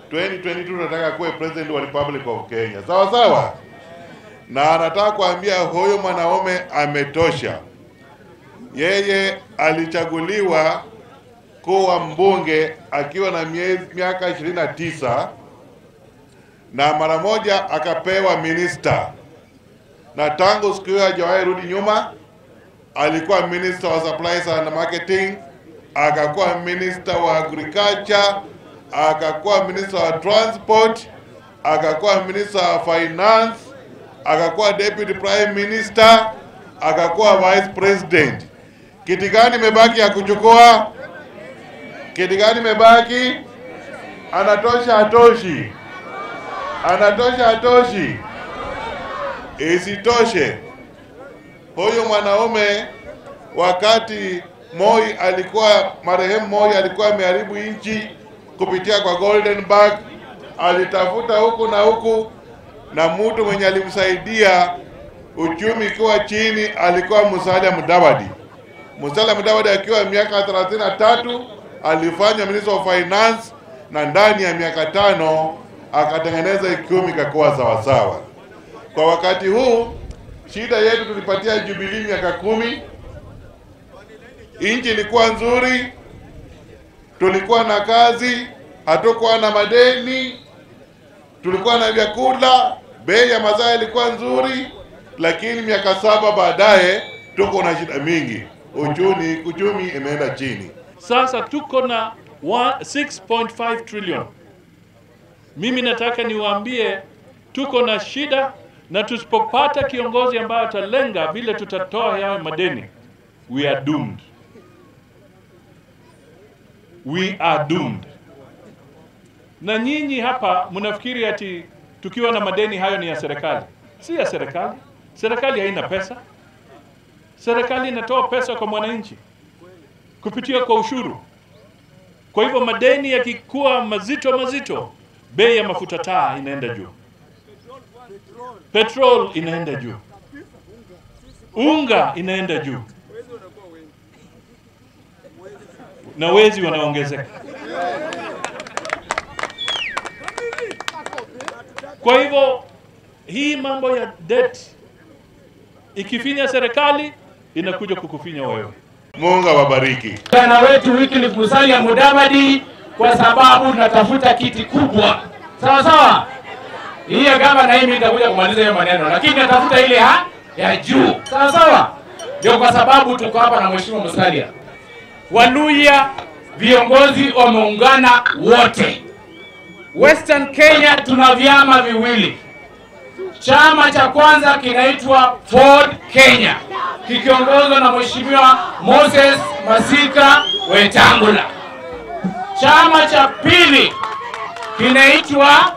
2022 tunataka kuwe president wa Republic of Kenya, sawa sawa, na anataka kuambia huyu mwanaume ametosha. Yeye alichaguliwa kuwa mbunge akiwa na miezi miaka 29 na mara moja akapewa minista, na tangu siku hiyo hajawahi rudi nyuma. Alikuwa minister wa supplies and marketing, akakuwa minister wa agriculture, akakuwa minister wa transport, akakuwa minister wa finance, akakuwa deputy prime minister, akakuwa vice president. Kiti gani imebaki ya kuchukua? Kiti gani imebaki? Anatosha atoshi? Anatosha atoshi? Isitoshe, huyu mwanaume wakati Moi alikuwa marehemu Moi alikuwa ameharibu nchi kupitia kwa Golden Bag, alitafuta huku na huku, na mtu mwenye alimsaidia uchumi ikiwa chini alikuwa Musalia Mudavadi. Musalia Mudavadi akiwa miaka 33 alifanya minister of finance, na ndani ya miaka tano akatengeneza uchumi ikakuwa sawasawa. Kwa wakati huu shida yetu tulipatia Jubilee miaka kumi, nchi ilikuwa nzuri, tulikuwa na kazi, hatukuwa na madeni, tulikuwa na vyakula, bei ya mazao ilikuwa nzuri, lakini miaka saba baadaye tuko na shida mingi, uchumi uchumi imeenda chini. Sasa tuko na wa- 6.5 trillion. Mimi nataka niwaambie tuko na shida, na tusipopata kiongozi ambaye atalenga vile tutatoa yayo madeni, we are doomed. We are doomed. Na nyinyi hapa mnafikiri ati tukiwa na madeni hayo ni ya serikali? Si ya serikali. Serikali haina pesa. Serikali inatoa pesa kwa mwananchi kupitia kwa ushuru. Kwa hivyo madeni yakikuwa mazito mazito, bei ya mafuta taa inaenda juu, petrol inaenda juu, unga inaenda juu, na wezi wanaongezeka. Kwa hivyo hii mambo ya debt ikifinya serikali inakuja kukufinya wewe. Mungu awabariki. Kijana wetu Wycliffe Musalia Mudavadi kwa sababu tunatafuta kiti kubwa, sawa sawa. Hiyo gavana hii mimi nitakuja kumaliza hiyo maneno, lakini natafuta ile ha ya juu, sawa sawa. Ndio kwa sababu tuko hapa na mheshimiwa Musalia. Waluya viongozi wameungana wote. Western Kenya tuna vyama viwili. Chama cha kwanza kinaitwa Ford Kenya kikiongozwa na Mheshimiwa Moses Masika Wetangula. Chama cha pili kinaitwa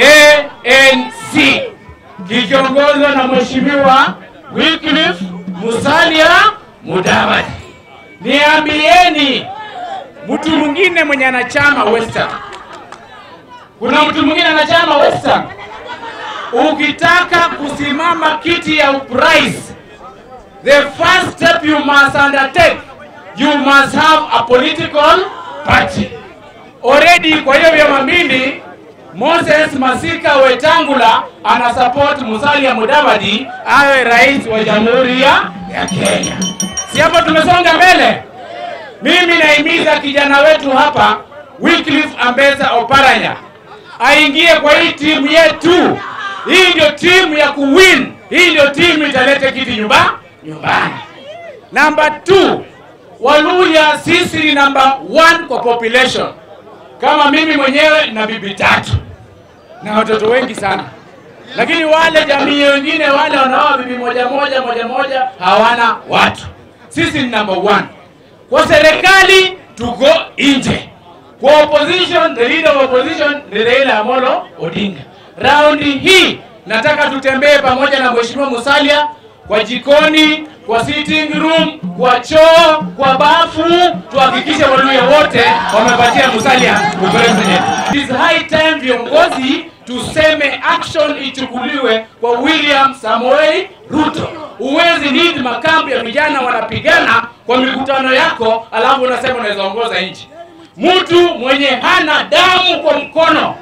ANC kikiongozwa na Mheshimiwa Wycliffe Musalia Mudavadi. Niambieni mtu mwingine mwenye anachama Western. Kuna mtu mwingine anachama Western? Ukitaka kusimama kiti ya urais, the first step you must undertake, you must have a political party. Already kwa hiyo vyama mbili, Moses Masika Wetangula ana support Musalia Mudavadi awe rais wa Jamhuri ya ya Kenya. Si hapo tumesonga mbele? Mimi naimiza kijana wetu hapa Wycliffe Ambeza Oparanya aingie kwa hii timu yetu. Hii ndio timu ya kuwin. Hii ndio timu italete kiti nyumba nyumbani. Namba 2 Waluya sisi ni namba 1 kwa population. Kama mimi mwenyewe na bibi tatu na watoto wengi sana, lakini wale jamii wengine wale wanaoa bibi moja moja moja moja hawana watu. Sisi ni namba 1 kwa serikali, tuko nje kwa opposition, the leader of opposition ni Raila Amolo Odinga. Raundi hii nataka tutembee pamoja na Mheshimiwa Musalia kwa jikoni, kwa sitting room, kwa choo, kwa bafu, tuhakikishe Waluya wote wamepatia Musalia upresident. It is high time viongozi tuseme action ichukuliwe kwa William Samoei Ruto. Huwezi need makambi ya vijana wanapigana kwa mikutano yako, alafu unasema unaweza ongoza nchi. Mtu mwenye hana damu kwa mkono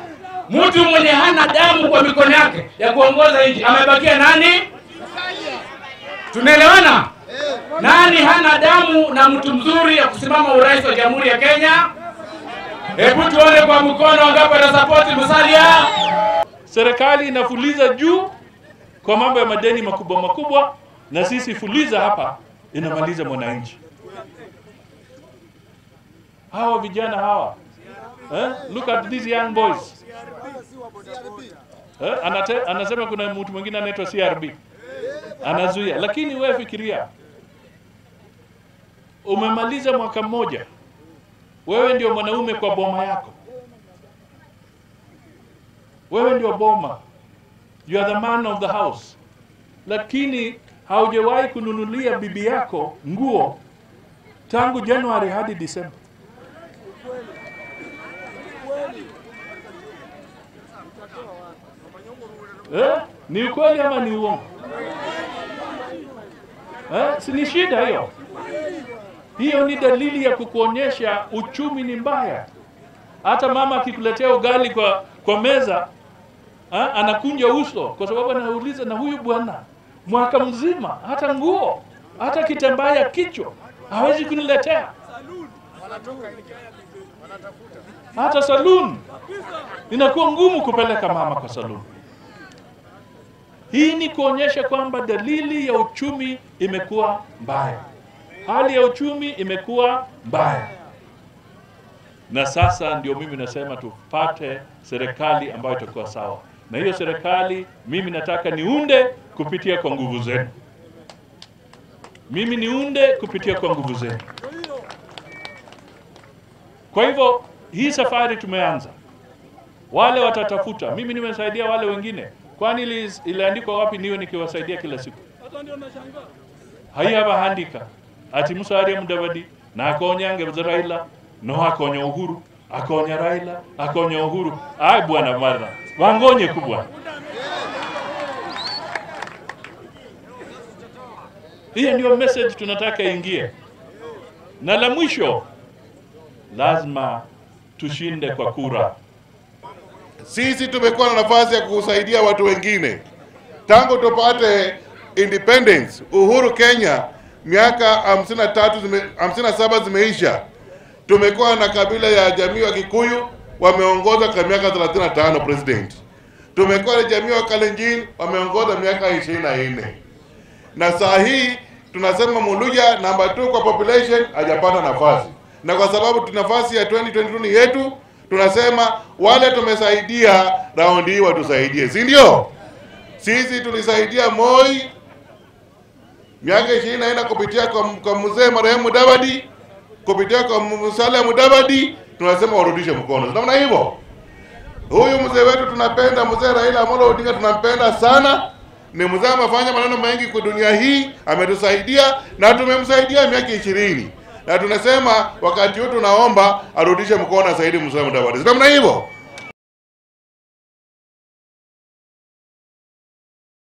mtu mwenye hana damu kwa mikono yake ya kuongoza nchi, amebakia nani? Tunaelewana? Nani hana damu na mtu mzuri ya kusimama urais wa Jamhuri ya Kenya? Hebu tuone kwa mkono wangapi wanasapoti Musalia. Serikali inafuliza juu kwa mambo ya madeni makubwa makubwa, na sisi fuliza hapa inamaliza mwananchi. Hawa vijana hawa eh? Look at these young boys eh? Anate, anasema kuna mtu mwingine anaitwa CRB anazuia, lakini wewe fikiria, umemaliza mwaka mmoja, wewe ndio mwanaume kwa boma yako, wewe ndio boma, you are the man of the house, lakini haujawahi kununulia bibi yako nguo tangu Januari hadi Disemba. Eh? Ni ukweli ama ni uongo? Eh? Si ni shida hiyo? Hiyo ni dalili ya kukuonyesha uchumi ni mbaya. Hata mama akikuletea ugali kwa kwa meza ha? anakunja uso kwa sababu anauliza, na huyu bwana mwaka mzima hata nguo hata kitambaa ya kichwa hawezi kuniletea, hata saloon inakuwa ngumu kupeleka mama kwa saloon. Hii ni kuonyesha kwamba dalili ya uchumi imekuwa mbaya, hali ya uchumi imekuwa mbaya, na sasa ndio mimi nasema tupate serikali ambayo itakuwa sawa, na hiyo serikali mimi nataka niunde kupitia kwa nguvu zenu, mimi niunde kupitia kwa nguvu zenu. Kwa hivyo hii safari tumeanza, wale watatafuta, mimi nimesaidia wale wengine kwani ili- iliandikwa wapi niwe nikiwasaidia kila siku haiyabahandika ati musalia mudavadi nakonyange buze raila no akonya uhuru akonya raila akonya uhuru ai bwana mara wangonye ku bwana hiyo ndio message tunataka ingie na la mwisho lazima tushinde kwa kura Sisi tumekuwa na nafasi ya kusaidia watu wengine tangu tupate independence, uhuru Kenya, miaka 53 zime, 57 zimeisha. Tumekuwa na kabila ya jamii wa Kikuyu wameongoza kwa miaka 35 president. Tumekuwa na jamii wa Kalenjin wameongoza miaka 24 na saa hii tunasema Muluya namba 2 kwa population hajapata nafasi, na kwa sababu tuna nafasi ya 2022 ni yetu, tunasema wale tumesaidia raundi hii watusaidie, si ndio? Sisi tulisaidia Moi miaka ishirini na nne kupitia kwa, kwa mzee marehemu Mudavadi, kupitia kwa Musalia Mudavadi, tunasema warudishe mkono. Tunaona hivyo. Huyu mzee wetu tunapenda, mzee Raila Amolo Odinga tunampenda sana. Ni mzee amefanya maneno mengi kwa dunia hii, ametusaidia na tumemsaidia miaka ishirini na tunasema wakati huu tunaomba arudishe mkono asaidi Musalia Mudavadi. Tunaona hivyo.